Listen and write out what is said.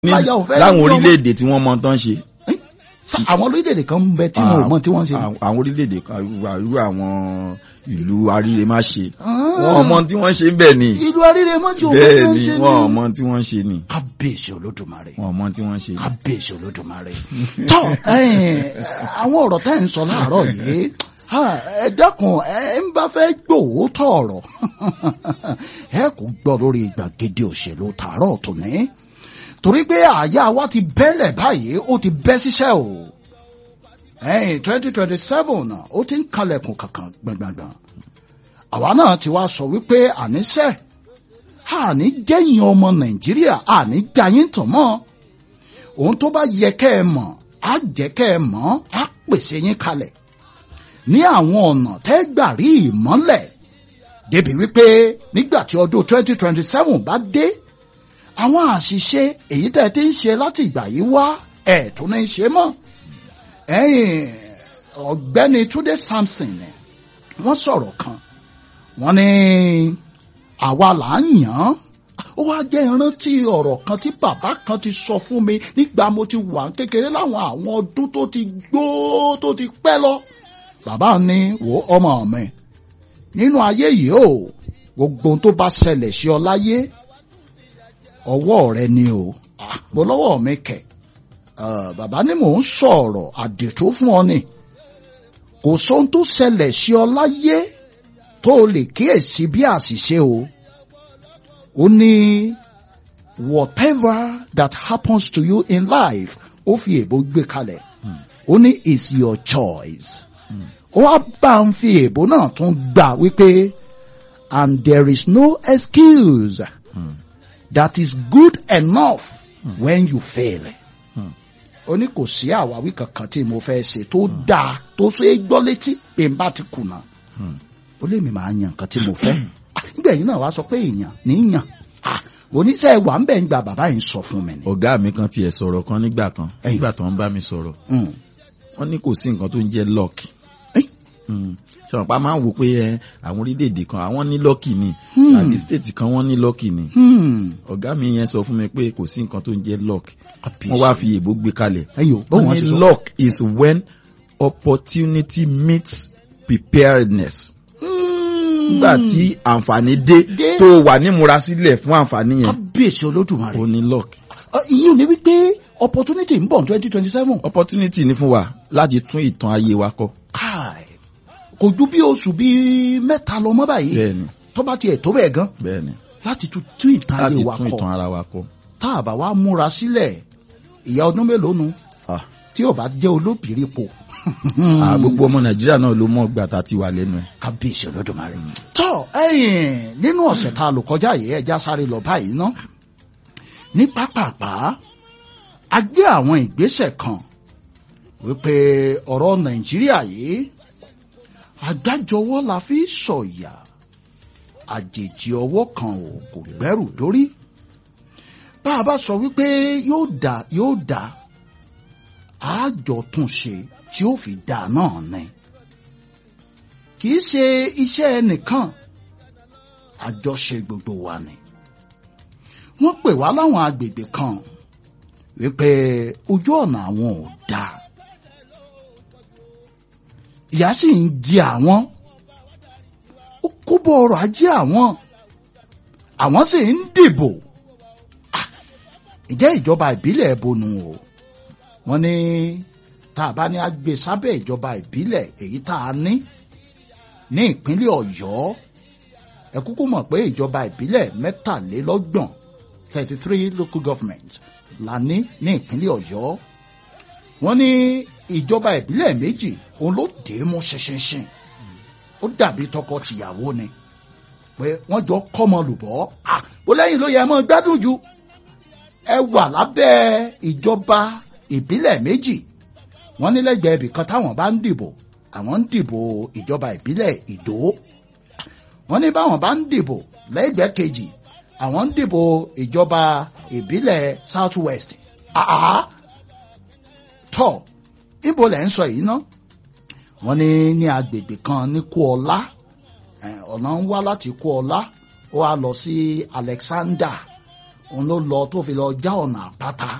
ní láyà ò fẹ́ láwọn ní ọmọ. orílẹ̀-èdè tí wọ́n mọ tán ṣe. Sa- àwọn orílẹ̀-èdè kan ń bẹ tí wọn ò mọ tí wọ́n ń ṣe. Àwọn- àwọn orílẹ̀-èdè kan irú àwọn ìlú aríre má ṣe. Ah. wọ́n mọ tí wọ́n ṣe ń bẹ̀ ni. ìlú aríre mọ́ tí òun bẹ́ẹ̀ fẹ́ ni ṣe wọ́n ni. mọ tí wọ́n ṣe ni. kábíyèsí olódùmarè wọ́n mọ tí wọ́n ṣe ni. kábíyèsí olódùmarè. tọ́ ẹ̀yin, àwọn ọ̀rọ̀ tẹ́ ń sọ láàárọ̀ yìí ha, ẹ dákun ẹ ń bá fẹ́ gbòòótọ́ ọ̀rọ̀ ẹ kò gbọ́ lórí gbàgede òṣèlú tààrọ̀ tòní torí pé àyà wa ti bẹ́lẹ̀ báyìí ó ti bẹ́ síṣẹ́ o ẹ̀yin twenty twenty seven ó ti ń kalẹ̀kùn kankan gbọ̀ngbọ̀ngbọ̀n àwa náà ti wá sọ wípé àníṣe àní jẹ́yìn ọmọ nàìjíríà àní jayín tàn mọ́ ohun tó bá yẹ kẹ́ ẹ mọ̀ á jẹ́ kẹ́ ẹ mọ̀ á pèsè yín kalẹ̀ ní àwọn ọ̀nà tẹ́ gbà rí ìmọ́lẹ̀ débi wípé nígbà tí ọdún twenty twenty seven bá dé àwọn àṣìṣe èyí tẹ́ ẹ ti ń ṣe láti ìgbà yìí wá ẹ̀ tún ní í ṣe mọ́ ẹ̀yìn ọ̀gbẹ́ni túndé samson ni wọ́n sọ̀rọ̀ kan wọ́n ní àwa là ń yàn án ó wá jẹ́ ìrántí ọ̀rọ̀ kan tí bàbá kan ti sọ fún mi nígbà mo ti wà ní kékeré láwọn àwọn ọdún tó ti gbó tó ti pẹ́ lọ bàbá ní wo ọmọ mi nínú ayé yìí o gbogbo ohun tó bá ṣẹlẹ̀ sí ọ láyé ọwọ́ rẹ ni o Ah, mo lọ́wọ́ mi kẹ̀ Ah, bàbá ní mò ń sọ̀rọ̀ àdètò fún ọ ni kò sóhun tó ṣẹlẹ̀ sí ọ láyé tó o lè kíyèsí bí àṣìṣe o ó ní whatever that happens to you in life ó fi èbó gbé kalẹ̀ ó ní is your choice ó wá bá ń fi èbó náà tún gbà wípé and there is no excuse that is good enough when you fail ó ní kò sí àwáwí kankan tí mo fẹ́ ṣe tó dáa tó ṣe é gbọ́ létí pé n bá ti kùnà ó lè mi máa yan nǹkan tí mo fẹ́ nígbà yìí náà wàá sọ pé èèyàn níyàn oníṣẹ́ wà ń bẹ̀ ń gba bàbá yìí sọ fún mi ni. ọ̀gá mi kan tiẹ̀ sọ̀rọ̀ kan nígbà kan Ẹ̀yìn. nígbà tó ń bá mi sọ̀rọ̀ Mm. wọ́n ní kò sí nǹkan tó ń jẹ́ luck. Ẹ́. sọ̀rọ̀ pa máa ń wò pé ẹ, àwọn orílẹ̀-èdè kan àwọn ní lucky ni Hmm. àbí state kan wọ́n ní lucky ni Hmm. ọ̀gá mi yẹn sọ fún mi pé kò sí nǹkan tó ń jẹ́ luck Kábíyèsí. wọ́n wá fi èbó gbé kalẹ̀ ẹyọ báwo wọ́n wọ́n ní ti sọ. luck is when opportunity meets preparedness Hmm. nígbà tí àǹfààní dé Dé. tó wà nímúra sílẹ̀ fún àǹfààní yẹn kábíyèsí olódùmarè. ó ní luck Ọ, ìyẹn ò ní wípé opportunity ń bọ̀ ní twenty twenty seven. opportunity ni fún wa láti tún ìtàn ayé wa kọ káì kò ju bí oṣù bíi mẹ́ta lọ mọ́ báyìí bẹ́ẹ̀ni tó bá tiẹ̀ tó bẹ́ẹ̀ gan bẹ́ẹ̀ni láti tún tún ìtàn láti ayé wa tún ìtàn kọ ara wa kọ. tá a bá wa múra sílẹ̀ ìyá ọdún mélòó nu Ah. tí ò bá jẹ́ olóbìrí po. Ah, gbogbo ọmọ nàìjíríà náà ló mọ̀ gbà tá a ti wà lẹ́nu ẹ̀. kábíyèsí olódùmarè. tọ́ ẹ̀yìn nínú ọ̀sẹ̀ tá a lò kọjá yìí ẹja sáré lọ báyìí ná ní pápápá a gbé àwọn ìgbésẹ̀ kan wípé ọ̀rọ̀ nàìjíríà yìí àgbájọwọ́ la fi sọ̀yà àjèjì ọwọ́ kan ò kò gbẹ́rù dórí bá a bá sọ wípé yóò dà yóò dà àjọ tún ṣe tí ó fi dà náà ni kì í ṣe iṣẹ́ ẹnìkan àjọṣe gbogbo wa ni wọ́n pè wá láwọn agbègbè kan wípé ojú ọ̀nà àwọn ò dáa ìyà sì ń di àwọn ó kó bọ ọrọ̀ ajé àwọn àwọn sì ń dìbò Ah, ǹjẹ́ ìjọba ìbílẹ̀ ẹ̀bùnú o wọ́n ní tá a bá ní agbè sábẹ́ ìjọba ìbílẹ̀ èyí tá a ní ní ìpínlẹ̀ ọ̀yọ́ ẹ kúkú mọ̀ pé ìjọba ìbílẹ̀ mẹ́tàlélọ́gbọ̀n thirty three local government la ní ní ìpínlẹ̀ ọ̀yọ́ wọ́n ní ìjọba ìbílẹ̀ méjì òun ló dé mú ṣinṣinṣin ó dàbí tọkọ-tìyàwó ni pé wọ́n jọ kọ́mọ lùbọ́ ah bó lẹ́yìn ló yẹ mọ́ gbádùn ju ẹ wà lábẹ́ ìjọba ìbílẹ̀ méjì wọ́n ní lẹ́gbẹ̀ẹ́ ibì kan táwọn bá ń dìbò àwọn ń dìbò ìjọba ìbílẹ̀ ìdó wọ́n ní báwọn bá ń dìbò lẹ́gbẹ̀ẹ́ kejì àwọn ń dìbò ìjọba ìbílẹ̀ south west àá tọ́ ibo lẹ̀ ń sọ yìí ná wọ́n ní ní agbègbè kan ní kúọlá eh, ọ̀nà ń wá láti kúọlá ó wá lọ sí alexander òun ló lọ tó fi lọ já ọ̀nà àpáta